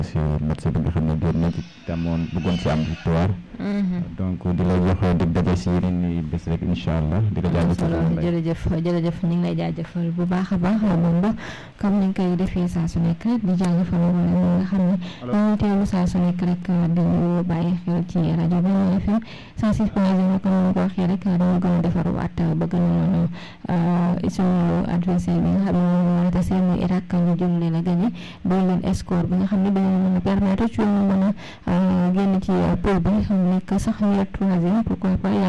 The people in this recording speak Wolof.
si match bi nga xam ne génn na ci tamoon bëggoon si am victoire donc di la jox dig daje si yeneen i bés rek incha allah di la jaajëfal jërëjëf jërëjëf ñu ngi lay jaajëfal bu baax a baax moom ba comme ni nga koy defee saa su nekk rek di jaajëfal wala ñi nga xam ne dañuy teewlu saa su nekk rek di ñu bàyyi xel ci rajo bi FM 106 point 0 comme ni ko waxee rek dañu gën a defarwaat ba gën a mën a suñu adversaire bi nga xam ne moom moo tase muy Irak ñu jëm leen a gagné doon leen score bi nga xam ne dañu mën a permettre ci ñu mën a génn ci pôle bi xam nekk sax ñu troisième pourquoi pas